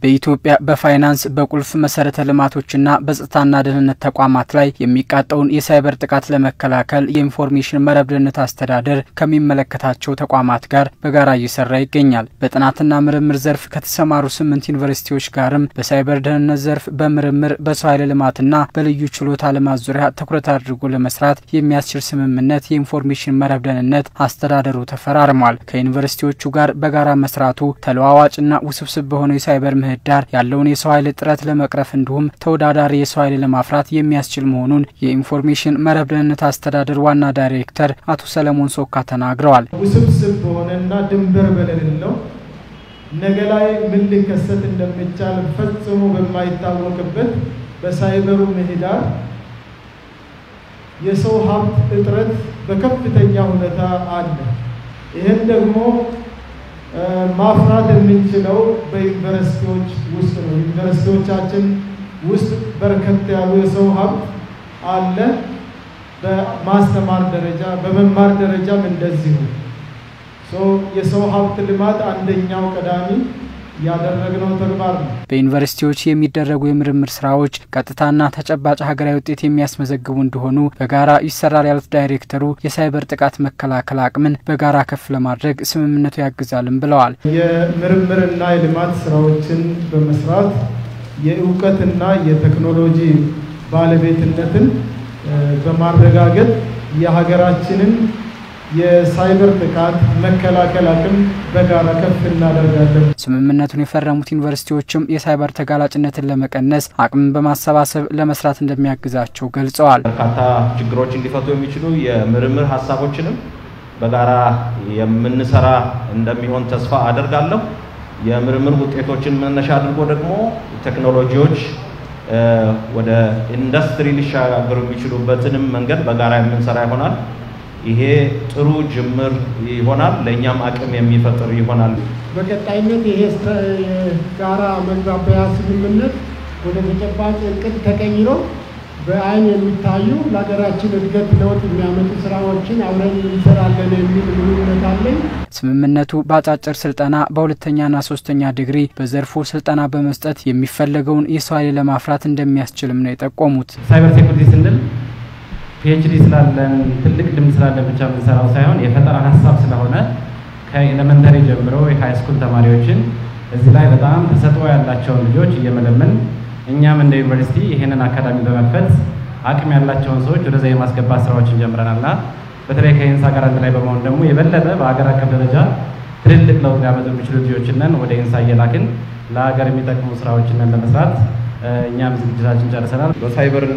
በኢትዮጵያ በፋይናንስ በቁልፍ መሰረተ ልማቶችና በጸጥታና ደህንነት ተቋማት ላይ የሚቃጣውን የሳይበር ጥቃት ለመከላከል የኢንፎርሜሽን መረብ ደህንነት አስተዳደር ከሚመለከታቸው ተቋማት ጋር በጋራ እየሰራ ይገኛል። በጥናትና ምርምር ዘርፍ ከተሰማሩ ስምንት ዩኒቨርሲቲዎች ጋርም በሳይበር ደህንነት ዘርፍ በምርምር በሰው ኃይል ልማትና በልዩ ችሎታ ልማት ዙሪያ ትኩረት አድርጎ ለመስራት የሚያስችል ስምምነት የኢንፎርሜሽን መረብ ደህንነት አስተዳደሩ ተፈራርሟል። ከዩኒቨርሲቲዎቹ ጋር በጋራ መስራቱ ተለዋዋጭና ውስብስብ በሆነው የሳይበር ምህዳር ያለውን የሰው ኃይል እጥረት ለመቅረፍ እንዲሁም ተወዳዳሪ የሰው ኃይል ለማፍራት የሚያስችል መሆኑን የኢንፎርሜሽን መረብ ደህንነት አስተዳደር ዋና ዳይሬክተር አቶ ሰለሞን ሶካ ተናግረዋል። ውስብስብ በሆነና ድንበር በሌለው ነገ ላይ ምን ሊከሰት እንደሚቻል ፈጽሞ በማይታወቅበት በሳይበሩ ምህዳር የሰው ሀብት እጥረት በከፍተኛ ሁኔታ አለ። ይህም ደግሞ ማፍራት የምንችለው በዩኒቨርሲቲዎች ውስጥ ነው። ዩኒቨርሲቲዎቻችን ውስጥ በርከት ያሉ የሰው ሀብት አለ። በማስተማር ደረጃ በመማር ደረጃም እንደዚሁ የሰው ሀብት ልማት አንደኛው ቀዳሚ ያደረግነው ተግባር ነው። በዩኒቨርሲቲዎች የሚደረጉ የምርምር ስራዎች ቀጥታና ተጨባጭ ሀገራዊ ውጤት የሚያስመዘግቡ እንደሆኑ በጋራ ይሰራል ያሉት ዳይሬክተሩ የሳይበር ጥቃት መከላከል አቅምን በጋራ ከፍ ለማድረግ ስምምነቱ ያግዛልም ብለዋል። የምርምርና የልማት ስራዎችን በመስራት የእውቀትና የቴክኖሎጂ ባለቤትነትን በማረጋገጥ የሀገራችንን የሳይበር ጥቃት መከላከል አቅም በጋራ ከፍ እናደርጋለን። ስምምነቱን የፈረሙት ዩኒቨርሲቲዎችም የሳይበር ተጋላጭነትን ለመቀነስ አቅምን በማሰባሰብ ለመስራት እንደሚያግዛቸው ገልጸዋል። በርካታ ችግሮችን ሊፈቱ የሚችሉ የምርምር ሀሳቦችንም በጋራ የምንሰራ እንደሚሆን ተስፋ አደርጋለሁ። የምርምር ውጤቶችን መነሻ አድርጎ ደግሞ ቴክኖሎጂዎች ወደ ኢንዱስትሪ ሊሻገሩ የሚችሉበትንም መንገድ በጋራ የምንሰራ ይሆናል። ይሄ ጥሩ ጅምር ይሆናል። ለእኛም አቅም የሚፈጥር ይሆናል። በቀጣይነት ይሄ ጋራ መግባቢያ ስምምነት ወደ ተጨባጭ እቅድ ተቀይሮ በአይን የሚታዩ ለሀገራችን እድገት ለውጥ የሚያመጡ ስራዎችን አብረን እንሰራለን የሚል እምነት አለኝ። ስምምነቱ በአጫጭር ስልጠና በሁለተኛና ሶስተኛ ዲግሪ በዘርፉ ስልጠና በመስጠት የሚፈለገውን የሰው ኃይል ለማፍራት እንደሚያስችልም ነው የጠቆሙት። ሳይበር ሴኩሪቲ ስንል ፒኤችዲ ስላለን ትልቅ ልምድ ስላለን ብቻ የምንሰራው ሳይሆን የፈጠራ ሀሳብ ስለሆነ ከኤሌመንተሪ ጀምሮ የሃይስኩል ተማሪዎችን እዚህ ላይ በጣም ተሰጥኦ ያላቸውን ልጆች እየመለመን እኛም እንደ ዩኒቨርሲቲ ይሄንን አካዳሚ በመክፈት አቅም ያላቸውን ሰዎች ወደዛ የማስገባት ስራዎችን ጀምረናልና በተለይ ከኢንሳ ጋር አንድ ላይ በመሆን ደግሞ የበለጠ በሀገር አቀፍ ደረጃ ትልልቅ ለውጥ ሊያመጡ የሚችሉ ልጆችንን ወደ ኢንሳ እየላክን ለሀገር የሚጠቅሙ ስራዎችንን ለመስራት እኛም ዝግጅታችን ጨርሰናል። በሳይበርና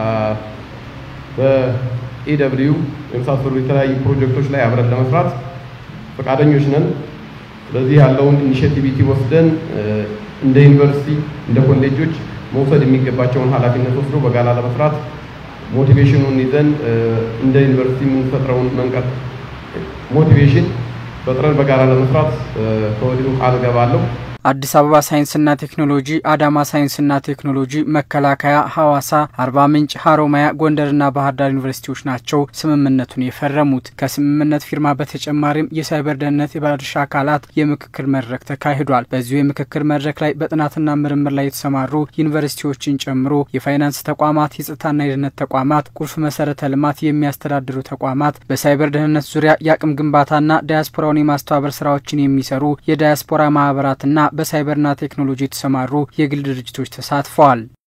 በኢደብሊዩ የመሳሰሉ የተለያዩ ፕሮጀክቶች ላይ አብረን ለመስራት ፈቃደኞች ነን። ስለዚህ ያለውን ኢኒሽቲቪቲ ወስደን እንደ ዩኒቨርሲቲ እንደ ኮሌጆች መውሰድ የሚገባቸውን ኃላፊነት ወስዶ በጋራ ለመስራት ሞቲቬሽኑን ይዘን እንደ ዩኒቨርሲቲ የምንፈጥረውን መንቀት ሞቲቬሽን ፈጥረን በጋራ ለመስራት ከወዲሁ ቃል እገባለሁ። አዲስ አበባ ሳይንስና ቴክኖሎጂ፣ አዳማ ሳይንስና ቴክኖሎጂ፣ መከላከያ፣ ሐዋሳ፣ አርባ ምንጭ፣ ሀሮማያ፣ ጎንደርና ባህር ዳር ዩኒቨርሲቲዎች ናቸው ስምምነቱን የፈረሙት። ከስምምነት ፊርማ በተጨማሪም የሳይበር ደህንነት የባለድርሻ አካላት የምክክር መድረክ ተካሂዷል። በዚሁ የምክክር መድረክ ላይ በጥናትና ምርምር ላይ የተሰማሩ ዩኒቨርሲቲዎችን ጨምሮ የፋይናንስ ተቋማት፣ የጸጥታና የደህንነት ተቋማት፣ ቁልፍ መሰረተ ልማት የሚያስተዳድሩ ተቋማት፣ በሳይበር ደህንነት ዙሪያ የአቅም ግንባታና ዳያስፖራውን የማስተባበር ስራዎችን የሚሰሩ የዳያስፖራ ማህበራትና በሳይበርና ቴክኖሎጂ የተሰማሩ የግል ድርጅቶች ተሳትፈዋል።